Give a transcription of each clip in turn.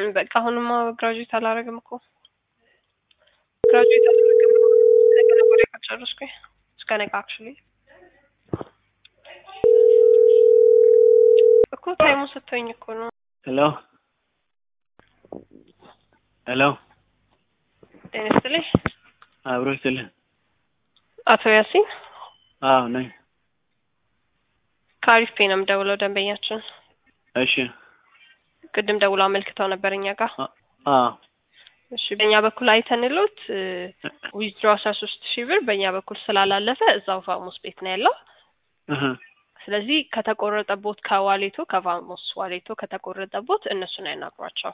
በቃ አሁንማ ግራጁዌት አላረግም እኮ ግራጁዌት አላረግም ነገ ነው ወደ ከጨረስኩኝ እስከ ነገ አክቹሊ እኮ ታይሙ ስትሆኝ እኮ ነው። ሄሎ ሄሎ ጤና ይስጥልኝ አብሮ ይስጥልኝ። አቶ ያሲን አዎ ነኝ። ከአሪፍ ፔ ነው የምደውለው ደንበኛችን እሺ ቅድም ደውሎ አመልክተው ነበር እኛ ጋር አ- አዎ እሺ በእኛ በኩል አይተንሎት ዊዝድሮ አስራ ሶስት ሺህ ብር በእኛ በኩል ስላላለፈ እዛው ቫሞስ ቤት ነው ያለው እህ ስለዚህ ከተቆረጠቦት ከዋሌቶ ከቫሞስ ዋሌቶ ከተቆረጠቦት እነሱን ያናግሯቸው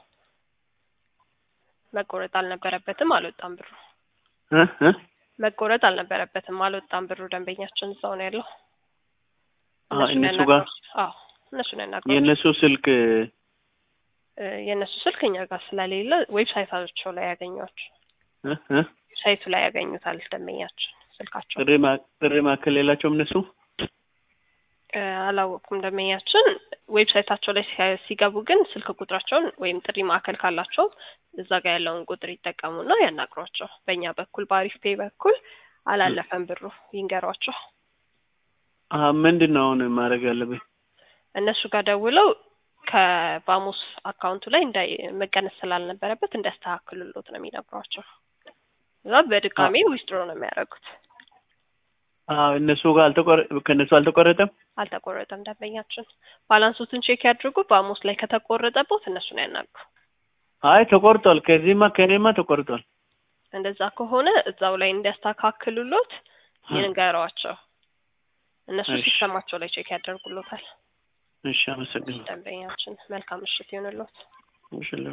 መቆረጥ አልነበረበትም አልወጣም ብሩ እ እ መቆረጥ አልነበረበትም አልወጣም ብሩ ደንበኛችን እዛው ነው ያለው አ እነሱን እነሱ ጋር ያናግሯቸው አዎ እነሱን ያናግሯቸው የእነሱ ስልክ እ የእነሱ ስልክ እኛ ጋር ስለሌለ ዌብሳይታቸው ላይ ያገኟቸው እ እ ሳይቱ ላይ ያገኙታል ደንበኛችን ስልካቸው ጥሪ ማ ጥሪ ማዕከል የላቸውም እነሱ እ አላወቅኩም ደንበኛችን ዌብሳይታቸው ላይ ሲያ- ሲገቡ ግን ስልክ ቁጥራቸውን ወይም ጥሪ ማዕከል ካላቸው እዛ ጋር ያለውን ቁጥር ይጠቀሙና ያናግሯቸው በእኛ በኩል በአሪፍ ፔ በኩል አላለፈም ብሩ ይንገሯቸው አ ምንድን ነው አሁን ማድረግ ያለብኝ? እነሱ ጋር ደውለው ከባሙስ አካውንቱ ላይ እንዳይ መቀነስ ስላልነበረበት እንዲያስተካክሉሎት ነው የሚነግሯቸው እዛ በድጋሚ ዊዝድሮ ነው የሚያደርጉት አ እነሱ ጋር አልተቆረ ከእነሱ አልተቆረጠም? አልተቆረጠም ደንበኛችን ባላንሱትን ቼክ ያድርጉ ባሙስ ላይ ከተቆረጠቦት እነሱን ያናግሩ አይ ተቆርጧል። ከዚህማ ከእኔማ ተቆርጧል። እንደዛ ከሆነ እዛው ላይ እንዲያስተካክሉሎት ይንገሯቸው እነሱ እሺ። ሲስተማቸው ላይ ቼክ ያደርጉሎታል እሺ አመሰግናለሁ። ደንበኛችን መልካም ምሽት ይሆንሎት እሺ